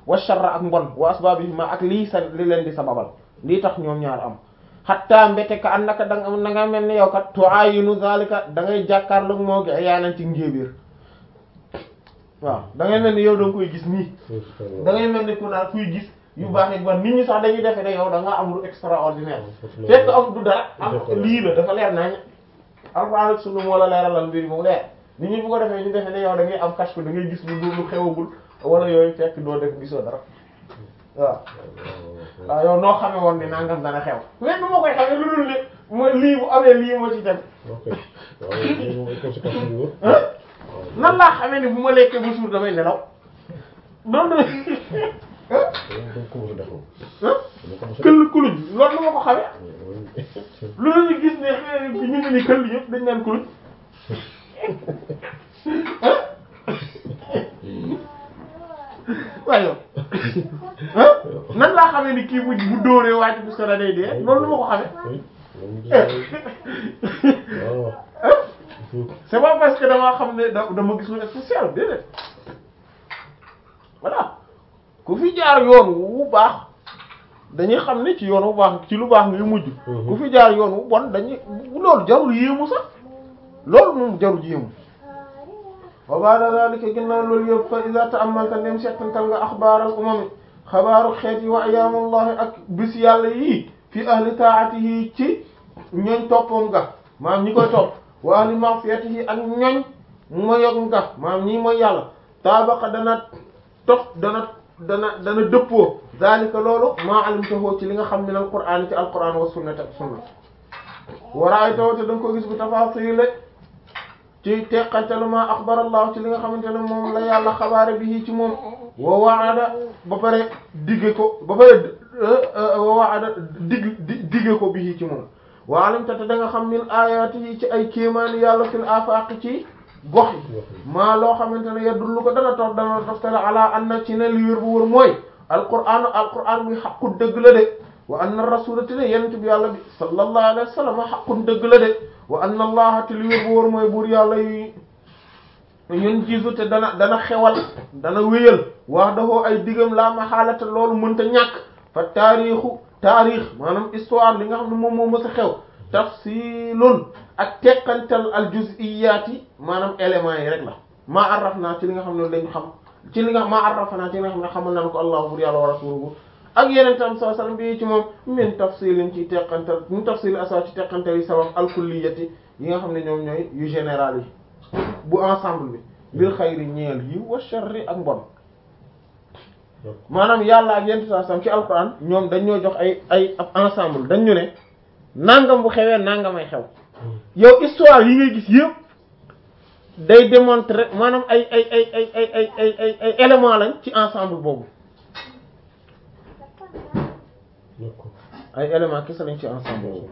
wa sharra ak mbon wa asbabihima ak lii sa li leen di sababal lii tax ñoom ñaar am hatta mbete ka annaka da nga da nga mel ni yow kat tuayinu zalika da ngay jàkkaarloog moo gi yaanan ci njéebéer waaw da ngay mel ni yow da nga koy gis nii da ngay mel ni ku naan kuy gis yu baax yi bon nit ñi sax dañuy defe ne yow da nga am lu extraordinaire fekk am du dara am lii la dafa leer nañ alxuraan ak sunna moo la leeralal mbir yi mu leer nit ñi bu ko defee ñu defe ne yow da ngay am kashfu da ngay gis lu lu xewagul wala yooyu fekk doo def gisoo dara waaw waaw yow noo xamee woon ni nangam dana xew mais nu ma koy xamee lu dul ne mooy lii bu amee lii moo ci dem nan laa xamee ni bu ma lekkee ba suur damay nelaw noonu këll kuluñ loolu nu ma ko xamee lu la ñu gis ne ñu ngi ni këll yëpp dañ naan kuluñ waaye yow nan laa xamee ni kii bu bu dóoree wàcc bu sora day dee loolu nu ma ko xamee c'est pas parce que damaa xam ne da dama gis lu spécial déedéet voilà ku fi jaar yoon wu baax dañuy xam ne ci yoon wu baax ci lu baax ngay mujj ku fi jaar yoon wu bon dañuy loolu jarul yéemu sax loolu moom jarul yéemu wa ba'da zalika ginnaaw loolu yëpp fa iza ta'ammalta ndem settantal nga axbaaral umami xabaaru xeet yi wa ayaamullahi ak bis yàlla yii fi ahli taatihi ci ñooñ toppam nga maam ñi koy topp wa ahli ma'siyatihi ak ñooñ moyog nga maam ñii mooy yàlla taabaqa dana tof dana dana dana dëppoo zalika loolu maa alimtahu ci li nga xam min alqur'aan ci alqur'aan wa sunnati ak sunna wa ra'aytahu te da nga ko gis bu tafaasiil ci teqantalu ma axbar allah ci li nga xamante ne moom la yàlla xabaare bi ci moom wa waada ba pare digge ko ba pare wa waada dig digge ko bi ci moom wa alimta te da nga xam min ayati yi ci ay kéemaani yàlla fil afaq ci gox yi maa loo xamante ne yadullu ko dana toog dana toftale ala anna ci ne li wér bu wër mooy alquran alquran bi xaqu dëgg la de wa anna rasula te ne yenent bi yàlla bi sallallahu alayhi wa sallam xaqun dëgg la de wa anna allaha te li wér bu wóor mooy buur yàlla yi ñun jiisu te dana dana xewal dana wéyal wax dafoo ay digam laa ma xaalata loolu mënta ñàkk fa taarixu taarix maanaam histoire li nga xam ne moom moo mës a xew tafsilun ak teqantal al juz'iyaati maanaam éléments yi rek la maa arraf naa ci li nga xam ne dañu xam ci li nga maa arraf naa ci li nga xam ne xamal nañu ko allahu buur yàlla wa rasuluhu ak yeneen tam saa sallam bi ci moom min tafsilin ci teqantal min tafsil asa ci teqantal yi sabab alkulliyati yi nga xam ne ñoom ñooy yu général yi bu ensemble bi bil xayri ñeel yi wa sharri ak mbon maanaam yàlla ak yeneen saa sallam ci alquran ñoom dañ ñoo jox ay ay ab ensemble dañ ñu ne nangam bu xewee nangamay xew yow histoire yi ngay gis yëpp day démontrer maanaam ay ay ay ay ay ay ay ay ay élément lañ ci ensemble boobu ay élément kese lañ ci ensemble boobu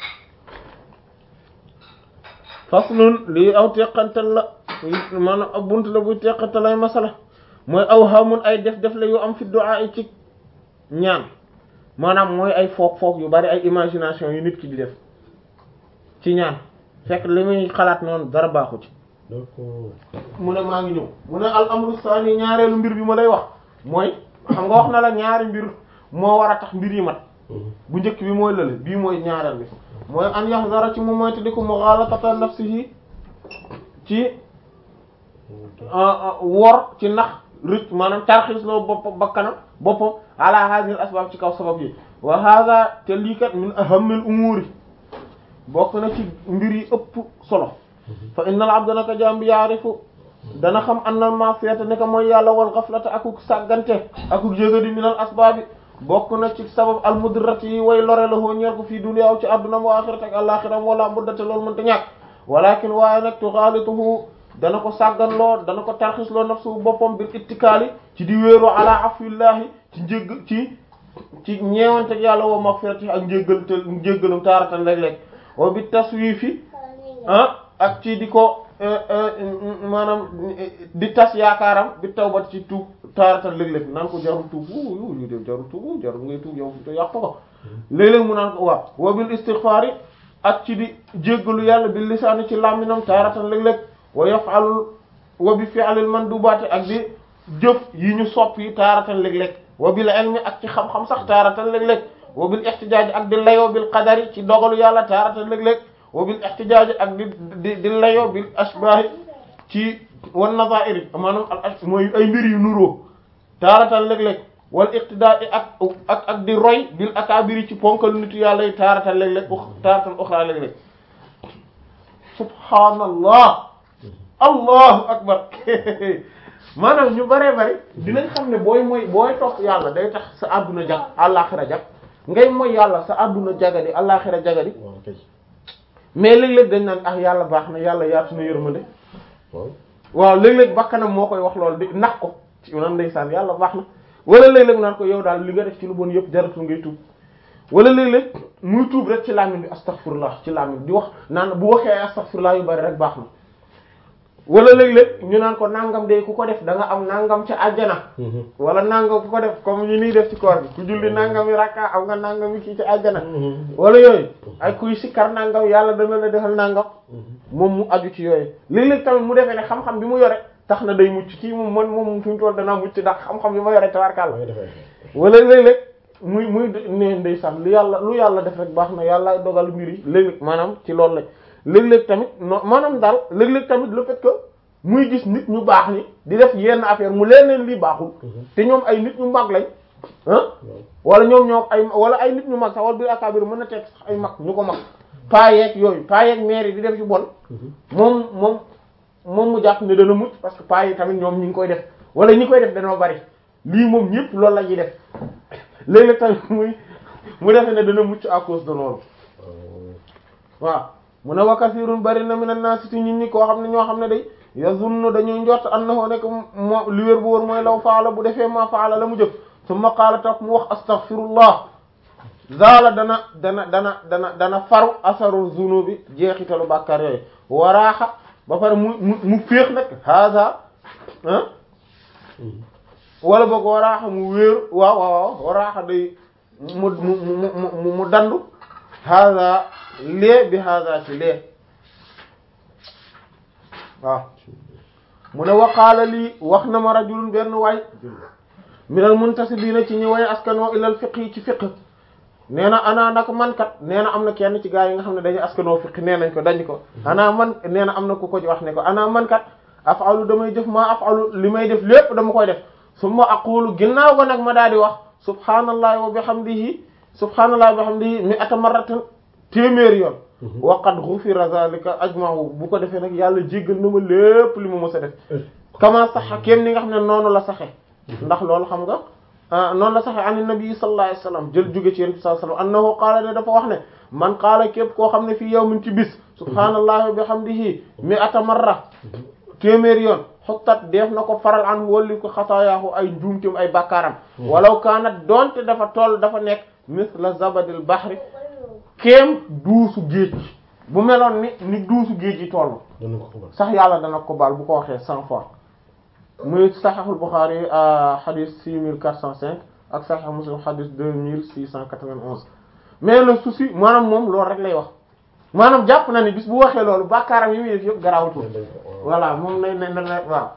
faslun lii aw teqantal la maanaam ab bunt la buy teqantal ay masala mooy aw xamun ay def def la yu am fi du'a yi ci ñaan maanaam mooy ay foog foog yu bari ay imagination yu nit ki di def ci ñaan fekk li muy xalaat noonu dara baaxu ci mu ne maa ngi ñëw mu ne al amru sani ñaareelu mbir bi ma lay wax mooy xam nga wax na la ñaari mbir moo war a tax mbir yi mat bu njëkk bi mooy lële bii mooy ñaareel bi mooy an yahzara ci moom mooy te di ko mughalatata nafsihi ci wor ci nax rëcc maanaam tarxiis loo bopp bakkanam boppam ala hadhihi al asbab ci kaw sabab yi wa hadha te lii kat min ahammil umuri bokk na ci mbir yi ëpp solo fa innal abda naka jaam bi yaarifu dana xam annal ma'siyata ne ko mooy yàlla wal ghaflata akuk sàggante akuk jégadi minal asbaabi bokk na ci sabab al mudirrati yi way lore la hoo ñeel ko fii dunya ci adduna wa axirat ak alaxiram wala buddate loolu mënta ñàkk walakin waaye nag tuxaalituhu dana ko sàgganloo dana ko tarxisloo nafsu boppam bil ittikaali ci di wéeru ala afwillahi ci njégg ci ci ñeewante yàlla wa maghfirati ak njéggal te njéggalam taaratan léeg-léeg wa bi taswifi ah ak ci di ko maanaam di tas yaakaaram bi tawbat ci tuub taaratan léeg-léeg naan ko jarul tuub yu ñu def jarul tuub jarul ngay tuub yow te yàq ko léeg-léeg mu naan ko waaw wa bil istighfari ak ci di jéggalu yàlla bi lisaani ci làmminam taaratan léeg-léeg wa yaf'alul wa bi fi'lil mandubaati ak di jëf yi ñu sopp yi taaratan léeg-léeg wa bil ilmi ak ci xam-xam sax taaratan léeg-léeg wa bil ihtijaaj ak di layoo bil qadari ci dogalu yàlla taaratan léeg-léeg wa bil ihtijaaj ak di di di layoo bil ashbaahi ci wan nazaa'iri maanaam al mooy ay mbir yu nuroo taaratan léeg-léeg wal iqtidaa ak ak ak di roy bil akaabiri ci ponkal nitu yàlla yi taaratan léeg-léeg taaratan uxraa léeg-léeg subhaanallah allahu akbar maanaam ñu bëree bëri dinañ xam ne booy mooy booy topp yàlla day tax sa àdduna jag àllaaxira jag ngay mooy yàlla sa àdduna jagadi àllaaxira jagadi mais léeg-léeg dañ naan ah yàlla baax na yàlla yaatu na yërmande waaw léeg-léeg bakkanam moo koy wax loolu di nax ko ci nan ndeysaan yàlla baax na wala léeg-léeg naan ko yow daal li nga def ci lu bon yëpp jaratul ngay tuub wala léeg-léeg muy tuub rek ci làmmiñ bi astaghfirullah ci làmmiñ di wax naan bu waxee astaghfirullah yu bari rek baax na wala léeg-léeg ñu naan ko nangam de ku ko def da nga am nangam ca àjjana wala nangam ku ko def comme ñu nii def ci koor bi ku julli nangam yi rakka am nga nangam yi kii ci àjjana wala yooyu ay kuy sikkar nangam yàlla dana la defal nangam moom mu aju ci yooyu léeg-léeg tamit mu defee ne xam-xam bi mu yore tax na day mucc kii moom man moom fi mu toll danaa mucc ndax xam-xam bi ma yore tabarkàlla wala léeg-léeg muy muy ne ndeysaan lu yàlla lu yàlla def rek baax na yàlla dogal mbir yi léeg-léeg maanaam ci loolu la léeg-léeg tamit non maanaam daal léeg-léeg tamit le fait que muy gis nit ñu baax ni di def yenn affaire mu leen leen lii baaxul te ñoom ay nit ñu mag lañ ah wala ñoom ñoom ay wala ay nit ñu mag sax wala bi akabir mën na teg sax ay mag ñu ko mag paa yeeg yooyu paa yeeg maire yi di def ci bon moom moom moom mu jàpp ne dana mucc parce que paa yi tamit ñoom ñi ngi koy def wala ñi koy def dañoo bari lii moom ñëpp loolu la ñuy def léeg-léeg tamit muy mu defe ne dana mucc à cause de loolu waaw mu ne wa kasirun bari na minan naas ci nit ñi koo xam ne ñoo xam ne day yazunnu dañuy njort annahu nekk moo li wér bu wóor mooy law faala bu defee ma faala la mu jëf summa qaala toog mu wax astaghfirullah zaala dana dana dana dana dana faru asaru zunubi jeexitalu bàkkaar yooyu waraaxa ba pare mu mu mu féex nag haza ah wala boog waraaxa mu wéer waaw waaw waraaxa day mu mu mu mu dandu haza lee bi haza ci lee waaw mu ne waqaala lii wax na ma rajulun benn waay minal muntasibiina ci ñi way askanoo ilal fiqh ci fiqh nee na ana nag man kat nee na am na kenn ci gaa yi nga xam ne dañu askanoo fiqh nee nañ ko dañ ko ana man nee na am na ku ko wax ne ko ana man kat afalu damay def maa afalu li may def lépp dama koy def summa aqulu ginnaaw ko nag ma daal di wax subhanallahi wa bihamdihi subhanallahi wa bihamdihi mi ata marratan téeméeri yoon waqad ghufira zalika ajma'u bu ko defee nag yàlla jéggal na ma lépp li ma mës a def kama saxa kéem ni nga xam ne noonu la saxe ndax loolu xam nga noonu la saxe an nabi sallallahu alayhi wasallam jël jóge ci yonent bi sallallahu alayhi wasallam annahu qaala ne dafa wax ne man qaala képp koo xam ne fii yawmin ci bis subhanallahi wa bihamdihi mi ata marra téeméeri yoon xuttat def na ko faral an walli ko xataayaahu ay njuumtim ay bàkkaaram walaw kaanat doonte dafa toll dafa nekk misla zabadil bahri kéem duusu géej bu meloon ni ni duusu géej yi toll sax yàlla dana ko baal bu ko waxee cent fois muy saxiixul Buxaari xadis six mille quatre cent cinq ak saxiix Muslim xadis deux mille six cent quatre-vingt-onze mais le souci maanaam moom loolu rek lay wax maanaam jàpp na ni bis bu waxee loolu bàkkaaram yi muy def yëpp garaawutul voilà moom nay na na waaw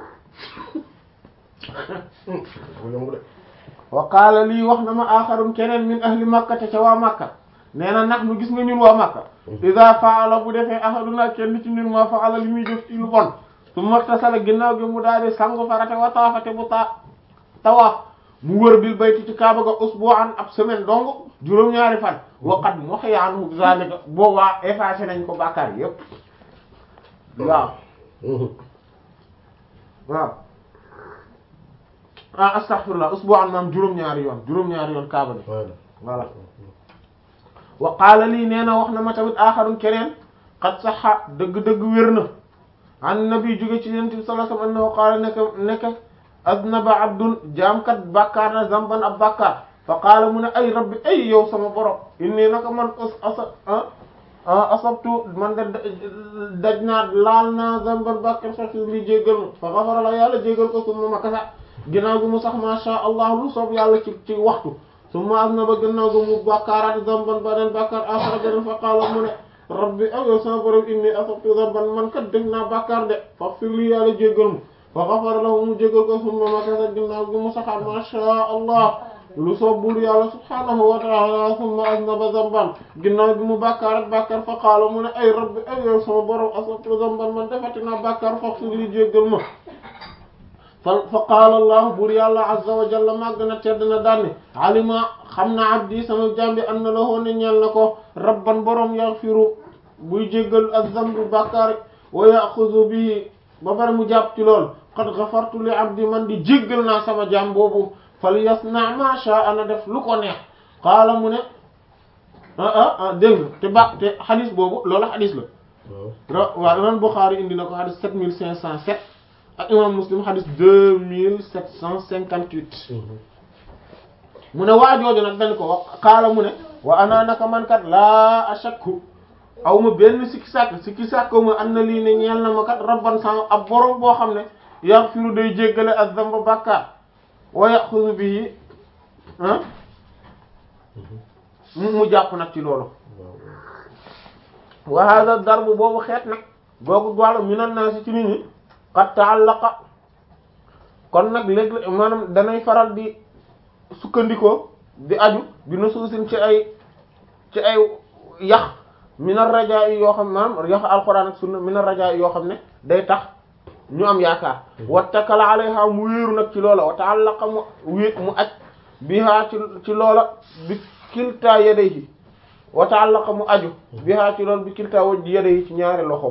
wa qaala lii wax na ma aaxarun keneen min ahli makkate ca waa makka nee na nag nu gis nga ñun waa makka iza faala bu defee ahaduna kenn ci ñun ma faala li muy def ci lu bon su martasala ginnaaw gi mu daal di sangu farate wa taafate bu ta tawaaf mu wër bil bayti ci kaaba ga usbu'an ab semaine dong juróom-ñaari fan waqat muhiya anhu zalika boobaa effacé nañ ko bàkkaar yépp waaw waaw ah astaghfirullah usbu'an maam juróom-ñaari yoon juróom-ñaari yoon kaaba gi voilà wa qaala lii nee na wax na ma tamit aaxarun keneen qad saxa dëgg-dëgg wér na an nabi jóge ci yonent bi sallallahu alayhi wasallam annahu qaala nekk nekk aznaba abdun jaamkat bàkkaar na zamban ab bàkkaar fa qaala mu ne ay rabbi ay yow sama borom inni naka man asa asabtu man de daj naa laal naa zamban bàkkaar sax li jéggal ma fa xafara la yàlla jéggal ko summa ma kasa ginnaaw gi mu sax ma sha allah lu soob yàlla ci ci waxtu summa aznaba ginnaaw gi mu bàkkaaraat zamban beneen bàkkaar axara beneen fa qaala mu ne rabbi aw yow sama borom inni asabtu zamban man kat def naa bàkkaar de faghfir li yàlla jéggal ma fa xafara lahu mu jégal ko summa makasa ginnaaw gi mu saxaat ma sha allah lu soob bur yàlla subhanahu wa taala summa aznaba zamban ginnaaw gi mu bàkkaar ak bàkkaar fa qaala mu ne ay rabbi ay yow sama borom asabtu zamban man defati naa bàkkaar faghfir li jéggal ma fa fa qaala allah bur yàlla azza wa jalla màgg na tedd na daanne alima xam na abdi sama jambi an na la ne ñeel na ko rabban borom yaghfiru buy jéggal az-zambi bàkkaar wa yaxudu bihi ba pare mu jàpp ci lool qad ghafartu li abdi man di jéggal naa sama jaam boobu fal yasna ma sha'a na def lu ko neex qaala mu ne ah ah ah dégg nga te ba te xadis boobu loolu xadis la ra waaw imam Bukhari indi na ko xadis sept mille cinq cent sept ak imam Muslim xadis deux mille sept cent cinquante huit mu ne waa jooju nag dañ ko wax qaala mu ne wa ana naka man kat laa ashakku aw ma benn sikki sàkk sikki sàkk ma am na lii ne ñeel na ma kat rabban sama ab borom boo xam ne yaghfiru day jéggale az-zamba bàkkaar wa yaxudu bihi ah mu mu jàpp nag ci loolu wa hada darbu boobu xeet nag googu wàllu minan naasi ci nit ñi qad ta'allaqa kon nag léeg maanaam danay faral di sukkandikoo di aju bi nusuusin ci ay ci ay yax minar rajaa yi yoo xam maanaam yax alquran ak sunna minar rajaa yi yoo xam ne day tax ñu am yaakaar wattakala alayha mu wéeru nag ci loola wa ta'allaqa mu wé mu aj biha ci ci loola bi kilta yadayhi wa ta'allaqa mu aju biha ci loola bi kilta waj yadayhi ci ñaari loxoom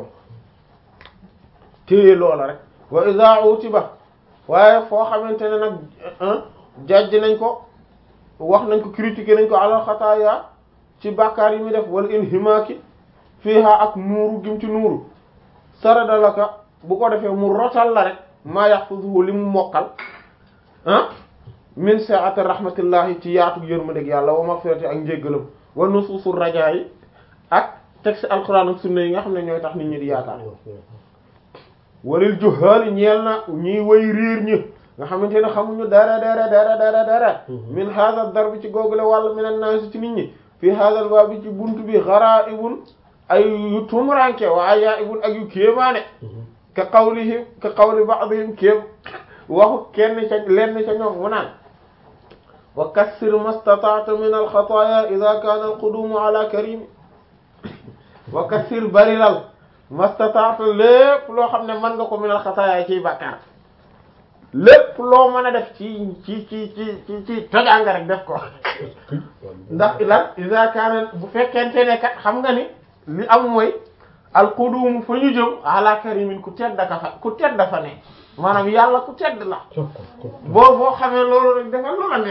téye loola rek wa idha utiba waaye foo xamante ne nag jajj nañ ko wax nañ ko critiquer nañ ko alal xataaya ci bàkkaar yi muy def wala inhimaaki fiha ak nuuru gim ci nuuru saradalaka bu ko defee mu rotal la rek maa yaxfuzuhu li mu mokkal ah min sa'ati rahmatillahi ci yaatu yërmandeeg yàlla wa maghfirati ak njéggalam wa nusuusu rajaa yi ak texte alquran ak sunna yi nga xam ne ñooy tax nit ñi di yaakaar walil juhaali ñeel na ñiy way réer ñi nga xamante ne xamuñu dara dara dara dara dara min hadha darbi ci googule wàll min an-nas ci nit ñi fi hadha al-baab ci buntu bi gharaa'ibun ay yu tumuranke wa ajaa'ibun ak yu kéemaane ka qawlihim ka qawli ba'dihim kéem waxu kenn ca lenn ca ñoom mu naan wa kassir mastata'ta min al-khataaya idha kaana al-quduumu ala karim wa kassir barilal mastata'ta lépp loo xam ne mën nga ko min al-khataaya ciy bàkkaar lépp loo mën a def ci ci ci ci ci ci tojaanga rek def ko ndax lan idha kaana bu fekkente ne kat xam nga ni li am mooy alquduum fa ñu jëm ala karimin ku tedd ka fa ku tedd fa ne maanaam yàlla ku tedd la boo boo xamee loolu rek defal lu la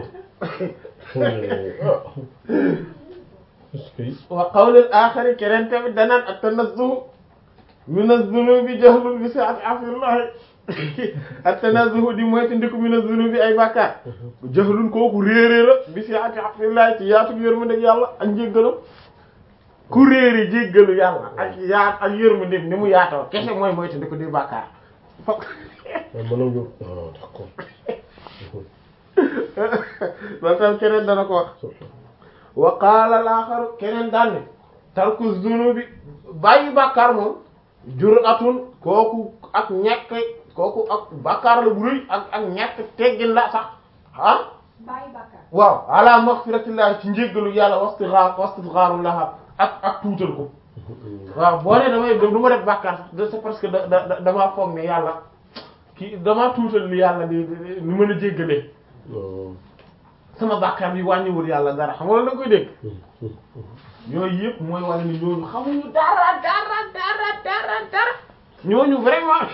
neex wa qawlil aaxari keneen tamit danaan at-tanazzuh min az-zunubi jahlun bi sa'ati afillahi at-tanazzuh di moytu ndiku min az-zunubi ay bàkkaar jahlun kooku réerée la bi sa'ati afillahi ci yaatu yërmande yàlla ak njéggalam ku réeri jéggalu yàlla ak yaat ak yërmande ni mu yaatoo kese mooy moytu ndiku di bàkkaar loolu tam keneen dana ko wax wa qaala al-aaxaru keneen daan ne tarku zunubi bàyyi bàkkaar moom jur'atun kooku ak ñàkk kooku ak bàkkaar la bu rëy ak ak ñàkk teggin la sax ah bàyyi bàkkaar waaw ala maghfiratillahi ci njéggalu yàlla wastighaar wastighaarun laha ak ak tuutal ko waaw boo ne damay du ma def bàkkaar sax c'est parce que da da damaa foog ne yàlla kii damaa tuutal li yàlla di ni mën a jéggalee sama bàkkaar bi wàññiwul yàlla dara xam nga loolu da koy dégg yooyu yëpp mooy wane ni ñooñu xamuñu dara dara dara dara dara ñooñu vraiment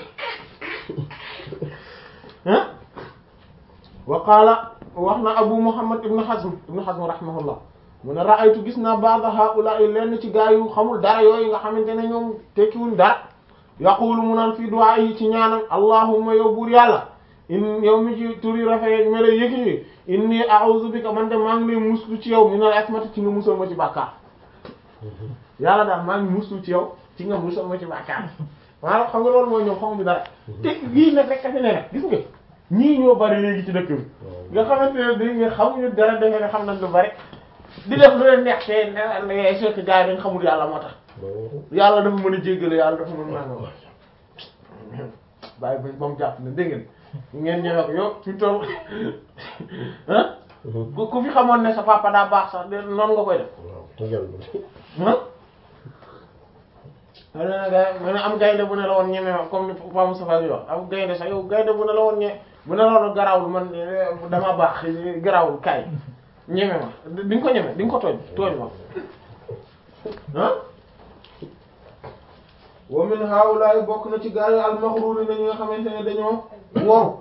ah wa qaala wax na abu muhammad ibn hazm ibn hazm rahimahullah mu ne ra'aytu gis naa ba'da haula'i lenn ci gaa yu xamul dara yooyu nga xamante ne ñoom tekkiwuñ dara yaqulu mu naan fii du'a yi ci ñaanam allahumma yow buur yàlla in yow mi ci turi rafet me lay yëkki yi inni a'udhu bika man de maa ngi lay muslu ci yow minal asmati ci nga musal ma ci bàkkaar yàlla daal maa ngi muslu ci yow ci nga musal ma ci bàkkaar maanaam xam nga loolu mooy ñoom xamuñu dara te lii nag rek a fi ne nag gis nga ñii ñoo bari léegi ci dëkk bi nga xamante ne dañ nga xamuñu dara defe ne xam nañ lu bari di def lu leen neex te ne surtout gars yi dañ xamul yàlla moo tax yàlla dafa mën a jéggale yàlla dafa mën nangam bàyyi ba moom jàpp ne dégg ngeen ngeen ñëwee ko yow fi toll ah ku ku fi xamoon ne sa papa daa baax sax de noonu nga koy def waaw tëjal ah ma ne la gars ma ne am gaynde bu ne la woon ñeme ma comme ni Pa Moustapha yi wax am gaynde sax yow gaynde bu ne la woon ñe bu ne la woon garawul man dama baax garawul kaay ñeme ma di nga ko ñeme di nga ko tooñ tooñ ma ah wa min haulaay bokk na ci gaa yi almaxruuri na ñi nga xamante ne dañoo waru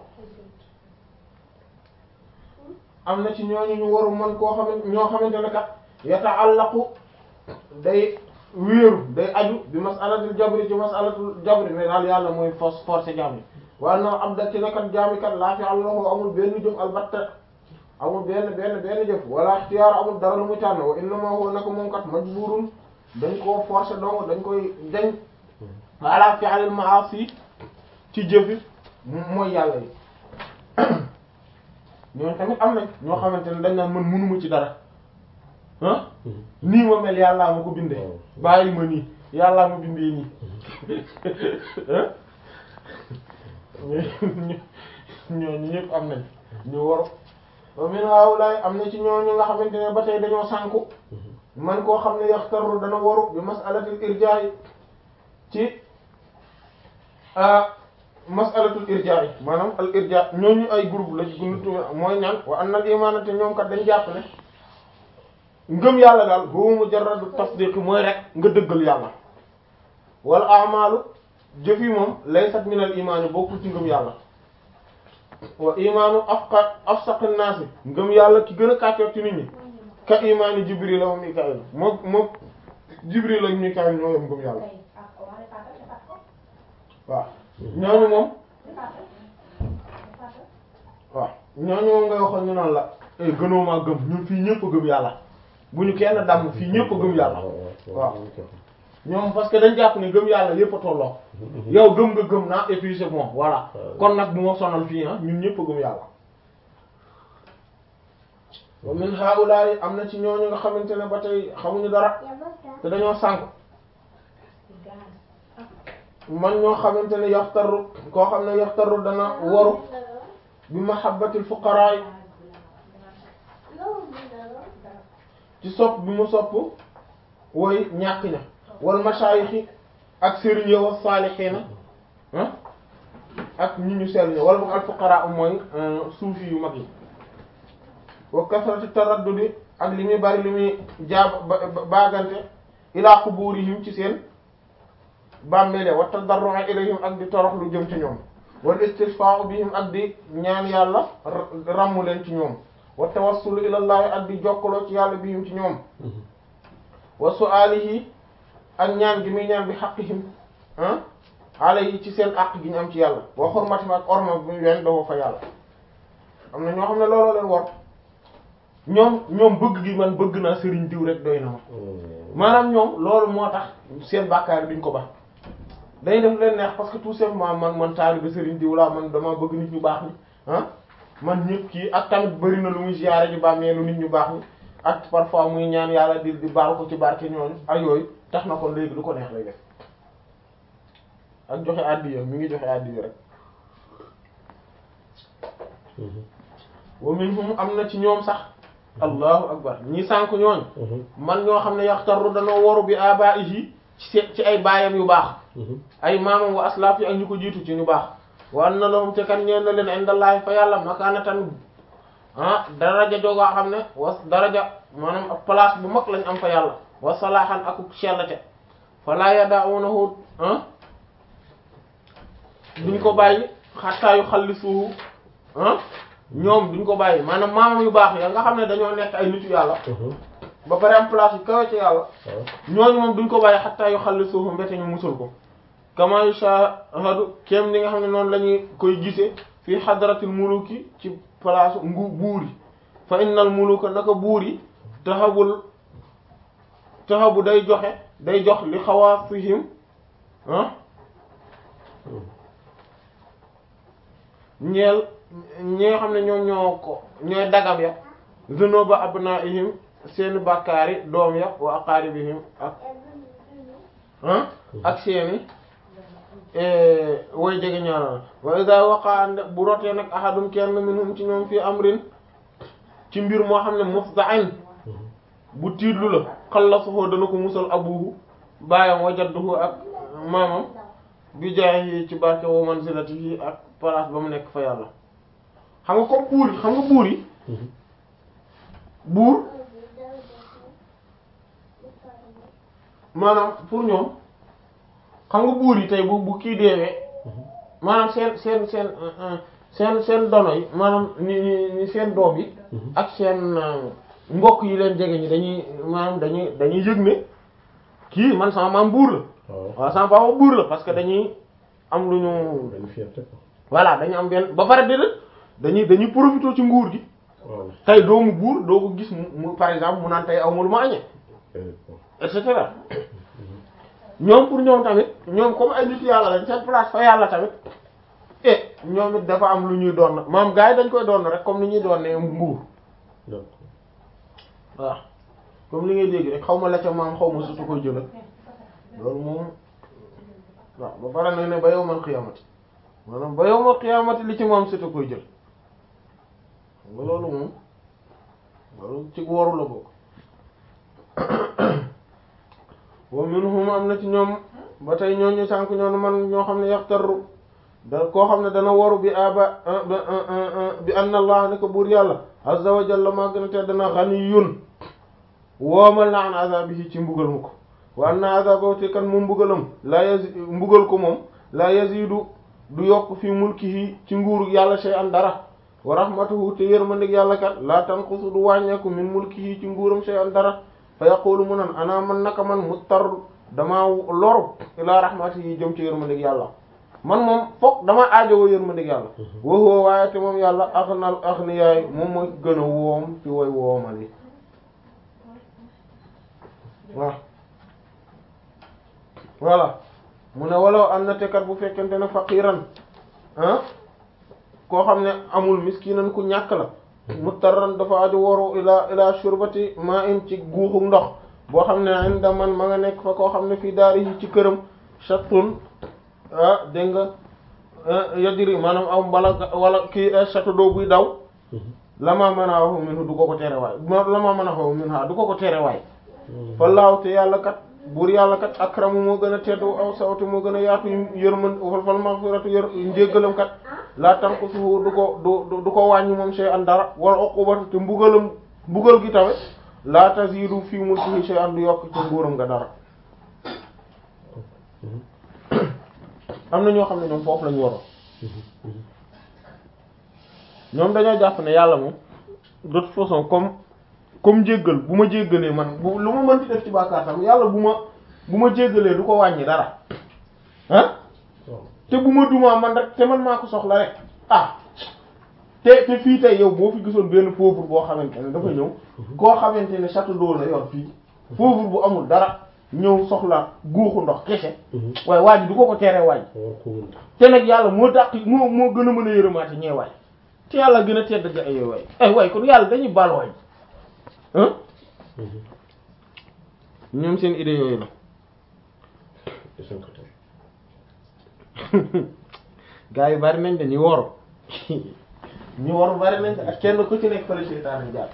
am na ci ñooñu ñu waru man koo xamante ñoo xamante ne kat yataallaqu day wéeru day aju bi masalatul jabri ci masalatul jabri ne daal yàlla mooy force force jaam yi waaye nag am da ci nekkat jaami kat laa fi àllahu amul benn jëf albatta amul benn benn benn jëf wala ixtiyaar amul dara lu muy tànn wa innama huwa nako moom kat majburun dañ koo forcer donc dañ koy dañ ala fi'lil ma'asi ci jëfi mooy yàlla yi ñooñu tamit am nañ ñoo xamante ne dañ naan man mënuma ci dara ah nii ma mel yàllaa ma ko bindee bàyyi ma nii yàllaa ma bindee nii ñooñu ñëpp am nañ ñu waru wa min haulaay am na ci ñooñu nga xamante ne ba tey dañoo sànku man koo xam ne yaxtaru dana waru bi masalatul irjaa'i ci masalatul irjaa'i maanaam al irja ñooñu ay groupe la guntu mooy ñaan wa anna al imaana te ñoom kat dañ jàpp ne ngëm yàlla daal huwa mujarradu tasdiq mooy rek nga dëggal yàlla wal a'malu jëf yi moom laysat min al imaani bokkul ci ngëm yàlla wa imaanu afqa afsaq an-naasi ngëm yàlla ki gën a kàccoor ci nit ñi ka imaani jibril wa mikaayil moom moom jibril ak mikaayil ñoo yem ngëm yàlla waaw ñooñu moom waaw ñooñu moom ngay waxoon ñu naan la eh gënoo maa gëm ñun fii ñëpp a gëm yàlla bu ñu kenn damm fii ñëpp a gëm yàlla waaw ñoom parce que dañ jàpp ne gëm yàlla yëpp a tolloo yow gëm nga gëm naa et puis c'est bon voilà kon nag bu ma sonal fii ah ñun ñëpp a gëm yàlla wa min haulaay am na ci ñooñu nga xamante ne ba tey xamuñu dara te dañoo sànk man ñoo xamante ne yaxtaru koo xam ne yaxtaru dana waru bi mahabbatil fuqaraa ci sopp bi mu sopp woy ñàkk ña wal mashaayixi ak sëriñ yow wa saalixiina ak ñi ñu sell ña wala boog al fuqaraa mooy suufi yu mag yi wa kasrati taraddudi ak li muy bari li muy jaab baagante ilaa qubuurihim ci seen bàmmeele wa tadarru'a ilayhim ak di torox lu jëm ci ñoom wal istisfaa'u bihim ak di ñaan yàlla ràmmu leen ci ñoom wa tawassulu ilallahi ak di jokkaloo ci yàlla bihim ci ñoom wa su'aalihi ak ñaan gi muy ñaan bi haqqihim ah alayhi ci seen àq gi ñu am ci yàlla wa hurmatihim ak orma bu ñu leen doo fa yàlla am na ñoo xam ne looloo leen war ñoom ñoom bëgg gi man bëgg naa sëriñ diw rek doy na ma maanaam ñoom loolu moo tax seen bàkkaar duñ ko ba day def leen neex parce que tout simplement man man taalibe sëriñ diw laa man dama bëgg nit ñu baax ñi ah man ñëpp kii ak tamit bëri na lu muy ziyaare ji bàmmeelu nit ñu baax ñi ak parfois muy ñaan yàlla di di baal ko ci barke ñooñu ak yooyu tax na kon léegi lu ko neex lay def ak joxe àddiya mi ngi joxe àddiya rek wa minhum am na ci ñoom sax allahu akbar ñi sànk ñooñ man ñoo xam ne yaxtaru danoo waru bi abaihi ci ci ay baayam yu baax ay maamam wa aslaf yi ak ñu ko jiitu ci ñu baax wa anna lahum te kan ñeen na leen indallahi fa yàlla makaanatan ah daraja joogaa xam ne wa daraja maanaam ak place bu mag lañ am fa yàlla wa salaahan akuk sellate fa laa yada'unahu ah duñ ko bàyyi xattaa yu xallisuhu ah ñoom duñ ko bàyyi maanaam maamam yu baax ya nga xam ne dañoo nekk ay nitu yàlla ba pare am place yu kawe ci yàlla ñooñu moom duñ ko bàyyi xattaa yu xallisuhu mbete ñu musul ko kama yushahadu kem ni nga xam ne noonu la ñuy koy gisee fii hadratil muluki ci place ngu buur yi fa innal muluka naka buur yi taxabul taxabu day joxe day jox li xawaasihim ah ñeel ñi nga xam ne ñoom ñoo ko ñooy dagam ya zunuba abnaihim seeni bàkkaari doom ya wa aqaribihim ak ah ak seeni way jege ñaanal wa iza waqa bu rotee nag ahadum kenn minhum ci ñoom fii amrin ci mbir moo xam ne mufda'in bu tiitlu la xallasuhu dana ko musal abuhu baayam wa jadduhu ak maamam bi jaahi ci barke wa manzilatihi ak place ba mu nekk fa yàlla xam nga comme buur yi xam nga buur yi buur maanaam pour ñoom xam nga buur yi tey bu bu kii deewee maanaam seen seen seen seen seen dono yi maanaam ni ni seen doom yi ak seen mbokk yi leen jege ñi dañuy maanaam dañuy dañuy yëg ne kii man sama maam buur la waaw sama papa buur la parce que dañuy am lu ñu benn fierté quoi. voilà dañu am benn ba pare déedéet dañuy dañuy profité ci nguur gi waaw. tey doomu buur doo ko gis mu mu par exemple mu naan tey aw ma lu ma añee et cetera ñoom pour ñoom tamit ñoom comme ay nit yàlla lañ seen place fa yàlla tamit eh ñoom it dafa am lu ñuy doon maam gars yi dañ koy doon rek comme ni ñuy doon ne nguur donc waaw comme li ngay dégg rek xaw ma la ca maam xaw ma sutu koy jëla loolu moom waaw ba pare nag ne ba yow man xiyaamati maanaam ba yow man xiyaamati li ci moom sutu koy jël xam nga loolu moom loolu ci waru la bokk wa minhum am na ci ñoom ba tey ñooñu sànk ñoonu man ñoo xam ne yaxtaru da koo xam ne dana waru bi aba bi anna allah ne ko buur yàlla azza wa jalla maa gën a te dana ghaniyun woomal na an azabihi ci mbugal mu ko wa anna azabahu te kan moom mbugalam la yazi mbugal ko moom la yazidu du yokk fi mulkihi ci nguuru yàlla shay'an dara wa rahmatuhu te yërmandik yàlla kat la tanqusu du wàññeeku min mulkihi ci nguuram shay'an dara fa yaqulu mu nan ana man naka man muttar dama loru ila rahmatihi jëm ci yërmandik yàlla man moom fokk dama aajowoo yërmandik yàlla wa huwa waaye te moom yàlla aghnal aghniyaay moom mooy gën a woom ci woy woomal yi waaw voilà mu ne walaw am na tekat bu fekkente ne faqiran ah koo xam ne amul miskinan ku ñàkk la mutarran dafa aju waru ila ila shurbati ma in ci guuxu ndox boo xam ne inda man ma nga nekk fa koo xam ne fii daari yi ci këram chatun ah dégg nga yajri maanaam aw mbala wala kii château d'eau buy daw lama mën a waxu min du ko ko tere waay lama mën a waxu min ha du ko ko tere waay fallaahu te yàlla kat buur yàlla kat akramu moo gën a teddu aw sawtu moo gën a yaatu yërmën fal fal maghfiratu yër njéggalam kat laa tanqusuhu du ko du du ko wàññi moom shay'an dara wala uqubatu te mbugalam mbugal gi tamit laa tazidu fi mulkihi shay'an du yokk ci nguuram nga dara am na ñoo xam ne ñoom foofu lañu waroon ñoom dañoo jàpp ne yàlla moom de toute façon comme comme jéggal bu ma jéggalee man bu lu ma mënti def ci bàkkaar tam yàlla bu ma bu ma jéggalee du ko wàññi dara ah te bu ma dumaa man rek te man maa ko soxla rek ah te te fii tey yow boo fi gisoon benn pauvre boo xamante ne dafa ñëw koo xamante ne château d'eau la yor fii pauvre bu amul dara ñëw soxla guuxu ndox kese waaye waa ji du ko ko tere waay te nag yàlla moo dàq moo moo gën a mën a yërëmaate ñee waay te yàlla gën a tedd ga ay waay ay waay kon yàlla dañuy baal waay ah ñoom seen idée yooyu la gaa yi bari nañ dañuy woru ñu waru bari nañ ak kenn ku ci nekk fële seytaane jaar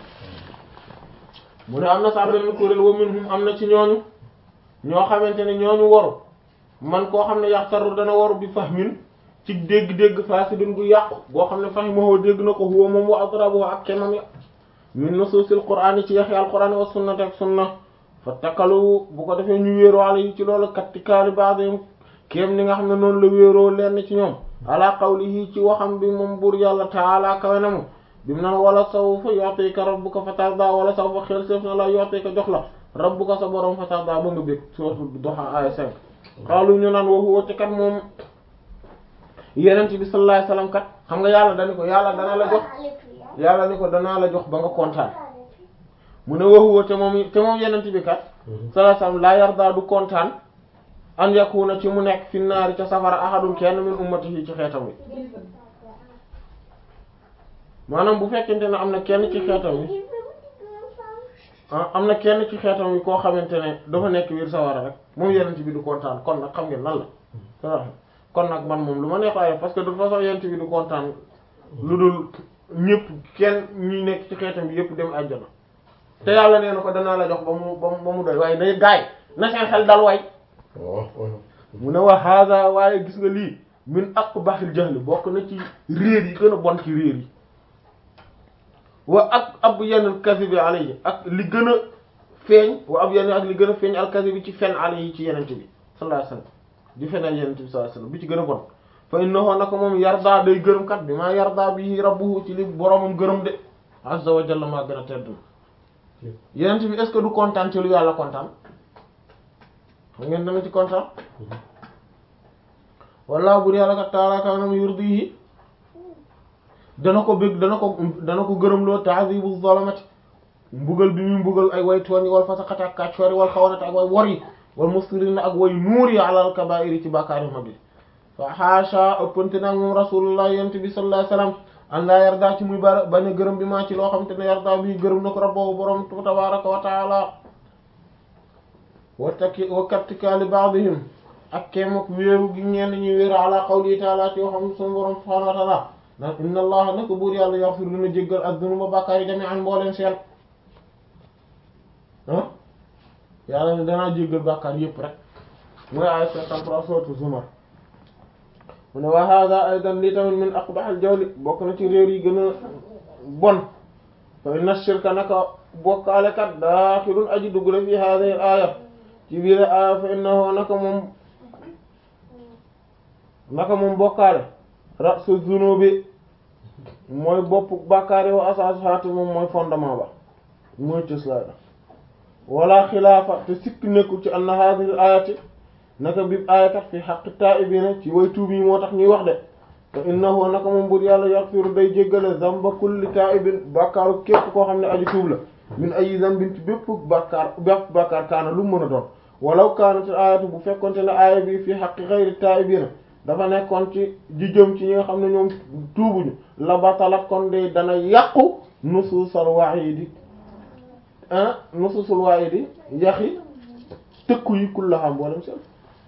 mu ne am na sax benn kuréel wa minhum am na ci ñooñu ñoo xamante ne ñooñu waru man koo xam ne yaxtaru dana waru bi fahmin ci dégg-dégg fasidun gu yàqu boo xam ne fahimahu dégg na ko huwa moom wa adrabu ak kemam ya min nusuusil qur'aan ci yaxi alqur'aan wa sunnati ak sunna fa takalu bu ko defee ñu wéeroo ala yi ci loolu kattikaali ba'dihim kéem ni nga xam ne noonu la wéeroo lenn ci ñoom ala qawlihi ci waxam bi moom buur yàlla taala kawe na mu bi mu naan wala sawfa yu'tika rabbuka fatarda wala sawfa xel seef na la yu'tika jox la rabbuka sa borom fatarda ba nga bég sourate Duha aya 5 xaalu ñu naan wa huwa te kat moom yenent bi sallallahu alayhi wasallam kat xam nga yàlla dani ko yàlla dana la jox yàlla ni ko danaa la jox ba nga kontaan mu ne wa huwa te moom te moom yenent bi kat sallallahu alayhi wasallam laa yarda du kontaan an yakuna ci mu nekk fi naari ca safara ahadun kenn min ummatihi ci xeetam wi maanaam bu fekkente ne am na kenn ci xeetam wi ah am na kenn ci xeetam wi koo xamante ne dafa nekk biir sawara rek moom yenent bi du kontaan kon nag xam ngeen lan la kon nag man moom lu ma neex waaye parce que de toute façon yent bi du kontaan lu dul ñëpp kenn ñi nekk ci xeetam bi yëpp dem àjjana te yàlla nee na ko danaa la jox ba mu ba mu ba mu doy waaye day gaay na seen xel dal way mu ne wa hada waaye gis nga lii min aqbahil jahli bokk na ci réer yi gën a bon ci réer yi wa ak ab yenn kasibi alayhi ak li gën a feeñ wa ab yenn ak li gën a feeñ al kasibi ci fen alayhi ci yenente bi sallallahu alayhi wasallam di feneen yenente bi sallallahu alayhi wasallam bi ci gën a bon fa innahu naka moom yarda day gërëm kat bi maa yarda bi rabbuhu ci li boromam gërëm de azza wa jalla maa gën a tedd yenente bi est-ce que du kontaan ci lu yàlla kontaan xam ngeen dana ci kontaan walla bur yàlla kat taala kanam yurdihi dana ko bëgg dana ko dana ko gërëm loo ta'zibu zalamati mbugal bi muy mbugal ay way tooñ wal fasaqati ak kàccoori wal xawanati ak way wor yi wal mustirina ak way nuur yi alal kabaa'iri ci bàkkaar yu mag yi fa haasha ëppante nag moom rasulullah yent bi sallallahu alayhi wasallam an laa yarda ci muy bara bañ a gërëm bi maa ci loo xam te ne yarda bi gërëm na ko rabbahu borom tabaraka wa taala wa takki wa kattikaali ba'dihim ak kéem ak wéeru gi ñenn ñi wéeru ala qawli taala ci waxam suñu borom subhanahu wa taala ndax inna allaha naka buur yàlla yaghfiru dina jéggal az-zunuba bàkkaar yi jami'an mbooleen seen ah yàlla ne danaa jéggal bàkkaar yépp rek mooy ay cinquante-trois sourate Zumar mu ne wa hada aidan lii tamit min aqbahil jawli bokk na ci réer yi gën a bon fa inna shirka naka bokkaalekat daaxilun aji dugg la fi hadihi al-aaya ci biir aaya fa innahu naka moom naka moom bokkaale rasu zunubi mooy bopp bàkkaari wa asaasuhaati moom mooy fondement ba mooy cëslaay la wala xilaafa te sikk nekkul ci anna hadhihi al-ayati naka bi ayakat fi haqqi taa'ibina ci way tuub yi moo tax ñuy wax de te innahu naka moom bur yàlla yaghfiru day jéggale zamba kulli taa'ibin bàkkaaru képp koo xam ne aji tuub la min ay zambin ci bépp bàkkaar bépp bàkkaar kaana lu mën a doon walaw kaanat ayatu bu fekkonte ne aaya bi fi haqqi ghayri taa'ibina dafa nekkoon ci ji jëm ci ñi nga xam ne ñoom tuubuñu la batalat kon de dana yàqu nusuusal wa'iidi ah nusuusul wa'iidi yaxi tëkku yi kullaha mboolem seen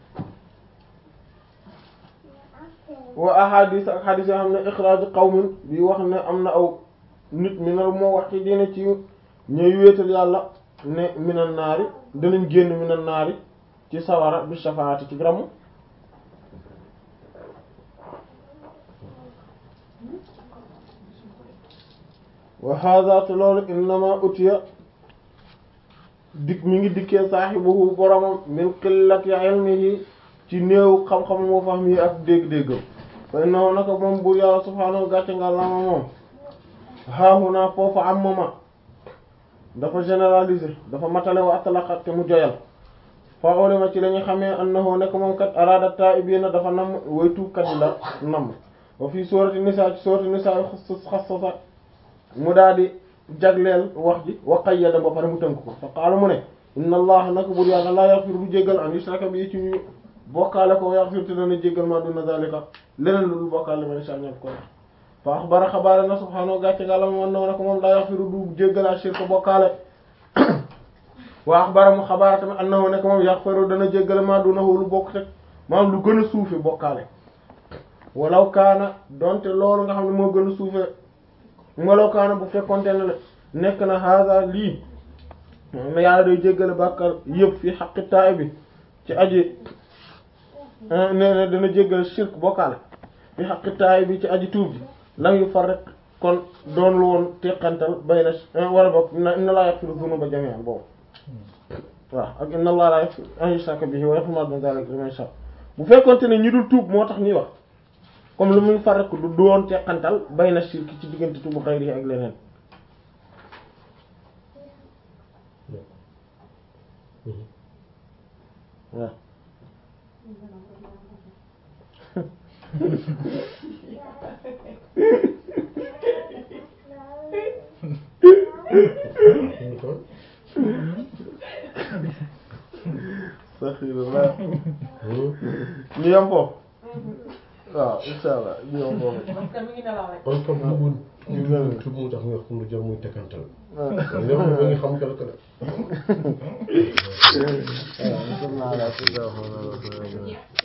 wa ahadis ak hadis yoo xam ne ixraaju qawmin bi wax ne am na aw nit minal moo wax ci dina ci ñuy wéetal yàlla ne minal naari danañ génn minal naari ci sawara bi shafaati ci gramu wa hadha te loolu innama utiya dik mi ngi dikkee saaxibuhu boromam min qillati ilmihi ci néew xam-xam moo fahm yi ak dégg-déggam fa innahu naka moom buur yàlla subhaanahu gàcce nga lama moom haahuna foofu am mama dafa généraliser dafa matale wa atlaqat te mu joyal fa ulima ci lañu xamee annahu nekk moom kat arada ta'ibiina dafa nam way tuubkat yi la nam wa fii suurati nisaa ci suurati nisaa xas xasasa mu daal di jagleel wax ji wa qayyada ba pare mu tënk ko fa qaala mu ne inna allah naka buur yàlla laa yaghfiru du jéggal an yushraka bi ci ñu bokkaale ko yaghfiru te dana jéggal ma duna zalika leneen lu dul bokkaale ma insha Allah ko fa axbara xabaare na subhaanahu gàcce nga la moom na ko moom laa yaghfiru du jéggal a shirka bokkaale wa axbara mu xabaare tamit annahu nekk moom yaghfiru dana jéggal ma dunahu lu bokk teg maanaam lu gën a suufe bokkaale walaw kaana donte loolu nga xam ne moo gën a suufe walaw kaana bu fekkonte ne nekk na haada lii na yàlla day jéggale bàkkar yëpp fi xaqi taay bi ci aji nee na dana jéggale shirk bokkaale fi xaqi taay bi ci aji tuub bi lam yu far rek kon doon lu woon teqantal bay na wala bokk inna laa yaghfiru dhunuba jami'an boobu waaw ak inna allaha laa yaghfiru an yushraka bihi wa yaghfiru ma duna dhalika liman yasha bu fekkonte ne ñi dul tuub moo tax ñuy wax comme lu muy far rek du doon teqantal bay na shirk ci diggante tuubu xayri ak leneen waaw saxirullah ñu yam foofu waaw insha allah ñu yam foofu parce que mi ngi nelaw rek. kon comme bëggul ñu mel tudd mu tax mu wax pour lu jar muy tekkantal ñoom ñu ngi xam kala kala waaw